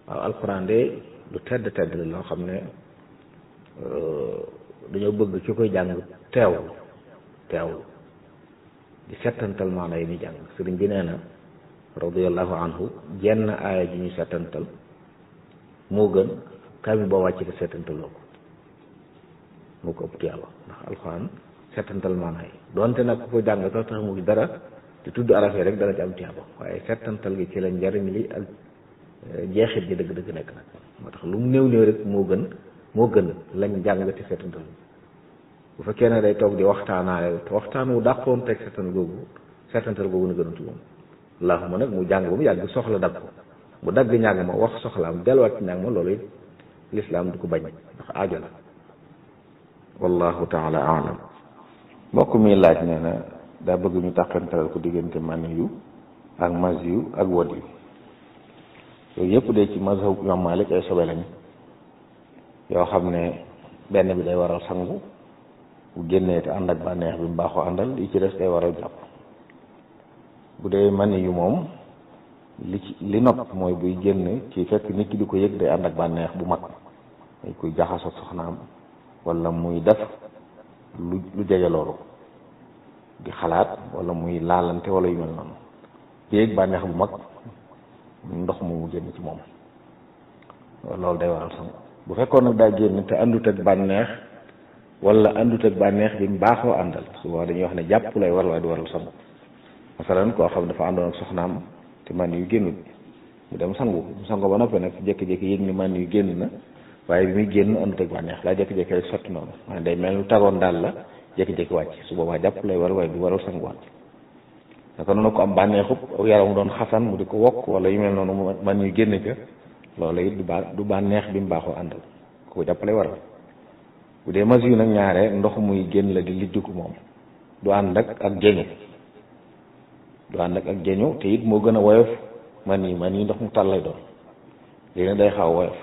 waaw alxuraan de lu tedd tedd la loo xam ne dañoo bëgg ci koy jàng teewlu teewlu di settantal maana yi muy jàng sëriñ bi nee na radiallahu anhu jenn aaya ji ñu settantal moo gën kaamil boo wàcc te settantaloo ko moo ko ëpp tuyaaba ndax alxuraan settantal maana yi donte nag ku ko jàng sax tax mu dara te tudd araf yi rek dana ci am tuyaaba waaye settantal gi ci la njariñ li ak jeexit ji dëgg-dëgg nekk nag moo tax lu mu néew néew rek moo gën moo gën lañ jàng te settantal bu fekkee ne day toog di waxtaanaale waxtaan wu dàqoon teg settantal googu settantal googu na gënatu moom allahuma nag mu jàng ba mu yàgg soxla dagg ko mu dagg ñàng ma wax soxlaam delluwaat ci ñàng ma loolu it lislaam du ko bañ ndax aajo la wallahu taala alam mbokk mi laaj nee na daa bëgg ñu tàqantalal ko diggante mani yu ak mas yu ak wod yu yooyu yëpp de ci mazhab Imam Malik ay sobe lañ yoo xam ne benn bi day waral sangu bu génnee te ànd ak bànneex bi mu baaxoo àndal li ci des day waral jàpp bu dee mani yu moom li ci li nopp mooy buy génn ci fekk nit ki di ko yëg day ànd ak bànneex bu mag day koy jaxasoo soxnaam wala muy def lu lu jege loolu di xalaat wala muy laalante wala yu mel noonu di yëg bànneex bu mag ndox mu mu génn ci moom loolu day waral sangu bu fekkoon nag daa génn te àndut ak bànneex wala àndut ak bànneex bi mu baaxoo àndal souvent dañuy wax ne jàpp lay war waaye du waral sangu masalan koo xam dafa àndoon ak soxnaam te man yu génnut mu dem sangu mu sangu ba noppi nag jékki-jékki yëg ni man yu génn na waaye bi muy génn àndut ak bànneex laa jékki-jékki rek sotti noonu maanaam day mel lu tagoon daal la jékki-jékki wàcc su boobaa jàpp lay war waaye du waral sanguwaat naka noonu ko am bànneexub aw yaram doon xasan mu di ko wokk wala yu mel noonu man yu génn ca loolu it du ba du bànneex bi mu baaxoo àndal ko jàpp lay waral bu dee mas yu nag ñaare ndox muy génn la di liddiku moom du ànd ak ak jeñu du ànd ak ak jeñu te it moo gën a woyof man yi man yi ndox mu tàll lay doon léegi nag day xaw woyof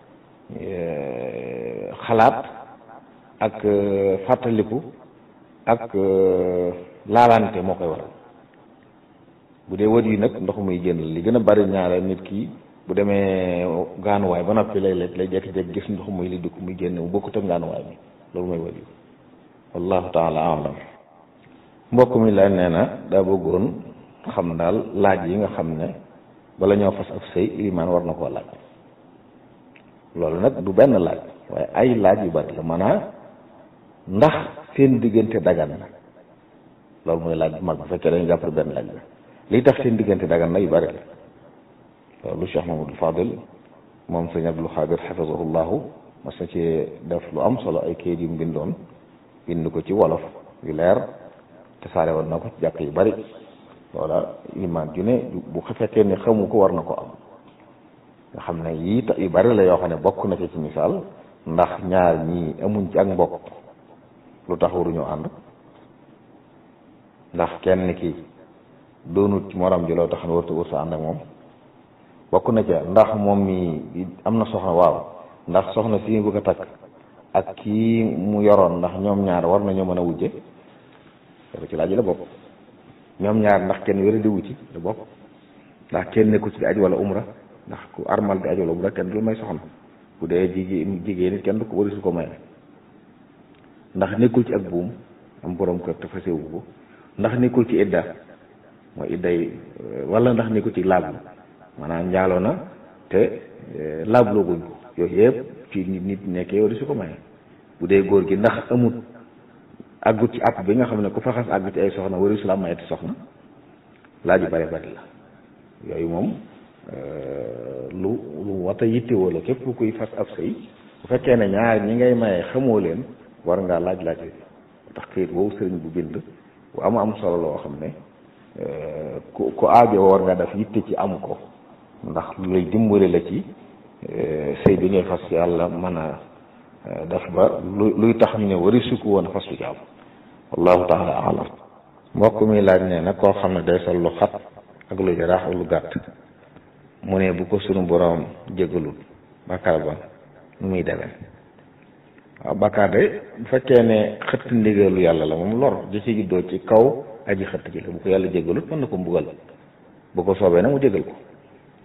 xalaat ak fàttaliku ak laalante moo koy waral bu dee wët yi nag ndox muy génn li gën a bari ñaare nit ki bu demee gaanuwaay ba noppi léeg-léeg lay jékki-jékki gis ndox muy li dugg muy génn mu bokkut ak gaanuwaay bi loolu mooy wët yi wallahu taala alam mbokk mi la nee na daa bëggoon xam daal laaj yi nga xam ne bala ñoo fas ab sëy ilimaan war na koo laaj loolu nag du benn laaj waaye ay laaj yu bari la maanaam ndax seen diggante dagan na loolu mooy laaj bu mag bu fekkee dañu jàppal benn laaj la li tax seen diggante dagan na yu bari la loolu Cheikh Mamadou Fadil moom sëñ Abdul Xaadir xafisahullahu mas na ci def lu am solo ay kayit yu mu bindoon bind ko ci wolof yu leer te saare woon na ko ci jàkk yu bari loola imaan ju ne bu fekkee ne xamu ko war na ko am nga xam ne yii ta yu bari la yoo xam ne bokk na ci ci misaal ndax ñaar ñii amuñ ci ak mbokk lu tax waruñoo ànd ndax kenn ki doonut ci morom ji loo tax ne warta warta ànd ak moom bokk na ca ndax moom mi am na soxna waaw ndax soxna si bëgg a takk ak kii mu yoroon ndax ñoom ñaar war nañoo mën a wujje loolu ci laaj la bokk ñoom ñaar ndax kenn wéra di wuci la bokk ndax kenn nekku ci di aj wala umra ndax ku armal di aj wala umra kenn du may soxna bu dee jigéen jigéen it kenn du ko warisu ko may ndax nekkul ci ak buum am borom kër te fasewu ko ndax nekkul ci idda mooy idday wala ndax nekkul ci laab maanaam njaaloo na te laablooguñ ko yooyu yëpp ci nit nit nekkee wari su ko maye bu dee góor gi ndax amut àggut ci àpp bi nga xam ne ku fa xas àgg ci ay soxna wari su la mayeti soxna laaj yu bari bari la yooyu moom lu lu wata yittewoo la képp kuy fas ab sëy bu fekkee ne ñaar ñi ngay maye xamoo leen war ngaa laaj laaj tax këyit woowu sëriñ bu bind bu am am solo loo xam ne ku ku aajo war nga def yitte ci am ko ndax lu lay dimbali la ci sëy bi ngay fas yàlla mën a def ba lu luy tax ñu ne wari sukku woon fas lu jaam wallahu taala alam mbokk mi laaj nee na koo xam ne day sol lu xat ak lu jaraax ak lu gàtt mu ne bu ko sunu borom jégalul bàkkaar ba nu muy demee waaw bàkkaar de bu fekkee ne xëtt ndigalu yàlla la moom lor di ci juddoo ci kaw aji xëtt ji la bu ko yàlla jégalut mën na ko mbugal bu ko soobee na mu jégal ko